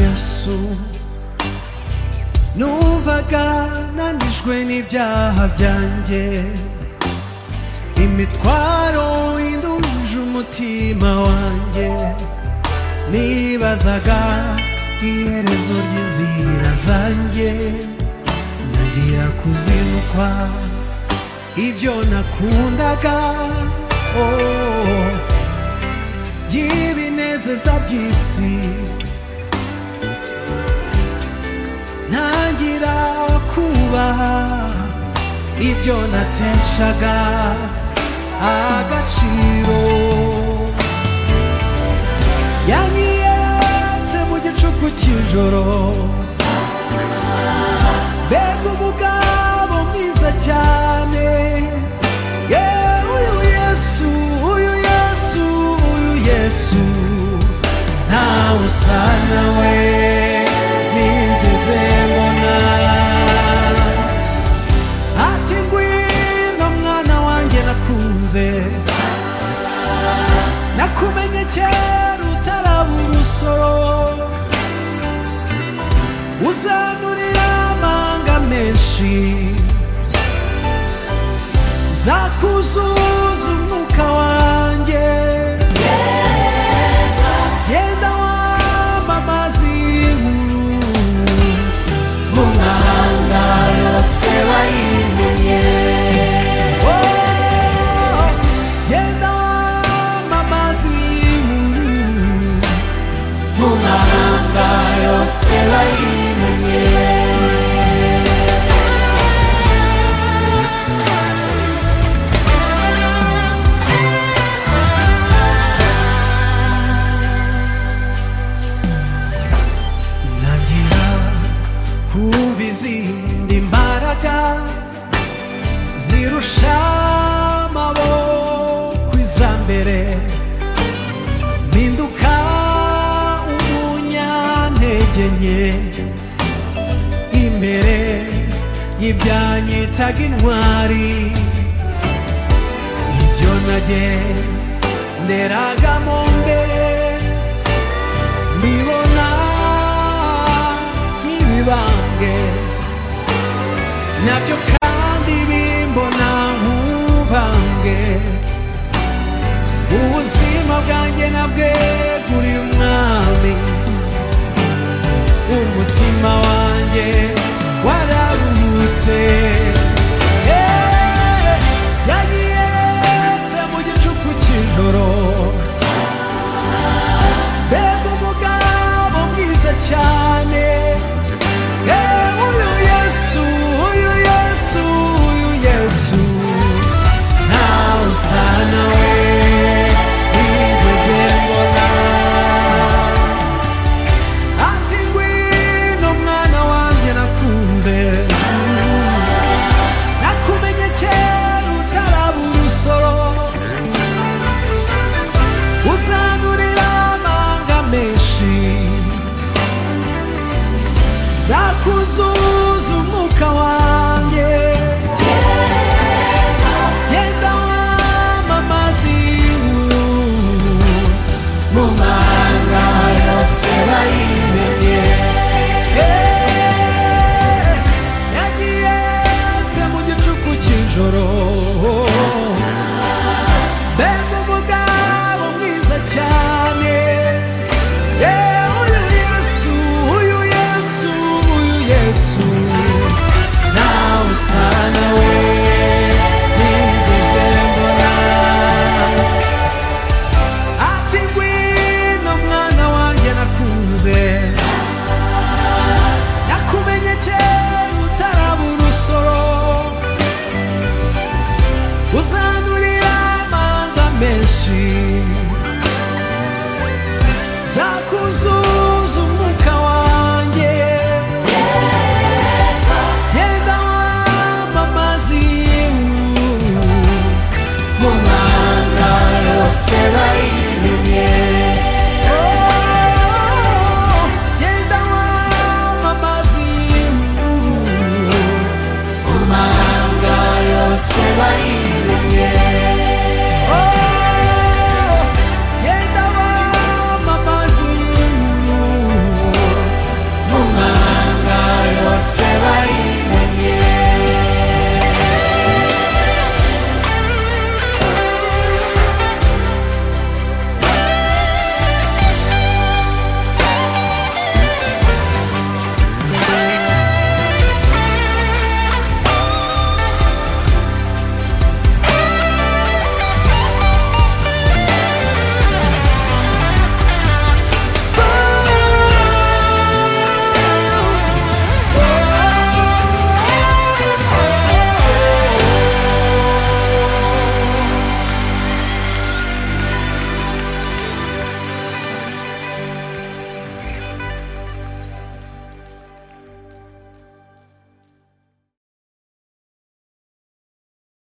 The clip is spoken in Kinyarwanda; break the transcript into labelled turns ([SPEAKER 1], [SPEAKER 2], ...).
[SPEAKER 1] yesu numvaga nanijwe n'ibyaha byanjye imitwaro induje umutima wanjye nibazaga iherezo ry'inzira zanjye nagira kuzirukwa ibyo nakundaga oh, by'ibinezeza by'isi ntangira kubaha ibyo nateshaga agaciro yanyiyeretse mu gicuku cy'ijoro mbega umugabo mwiza cyane ye uyu yesu uyu yesu uyu yesu ntawe usa nawe nigeze mbona ati ngwino mwana wanjye nakunze nakumenye kera utaraba urusoro uzanurira amanga menshi zakuzuza umwuka wanjye genda wamamaza inkuru mu mahanga yose wayimenye Oh, genda wamamaza inkuru mu mahanga yose bayimenye ntangira kumva izindi mbaraga zirusha amaboko iza mbere mpinduka umunyantege nke imbere y'ibyanyitaga intwari ibyo nagenderaga mu mbere mbibona nk'ibibambwe nabyo kandi bimbona nk'ubambwe ubuzima bwanjye nabwe kuri mwami umutima wanjye wararuhutse Eh, yanyiyeretse mu gicuku cy'ijoro mbega umugabo mwiza cyane Eh, uyu yesu uyu yesu uyu yesu ntawe usa nawe ntigeze mbona ati ngwino mwana wanjye nakunze nakumenye kera utaraba urusoro uzanurira amanga menshi zakuzuza umwuka wanjye genda wamamaza inkuru mu mahanga yose bayimenye Eh, yagiyetse mu gicuku cy'ijoro mbega umugabo mwiza cyane Eh, uyu yesu uyu yesu uyu yesu nawe usa nawe nigeze mbona ati ngwino mwana wanjye nakunze nakumenye kera utaraba urusoro uzanurira amanga menshi zakuzuza umwuka wanjye genda wamamaza inkuru mu mahanga yose bayimenye Oh, genda wamamaza inkuru mu mahanga yose bayimenye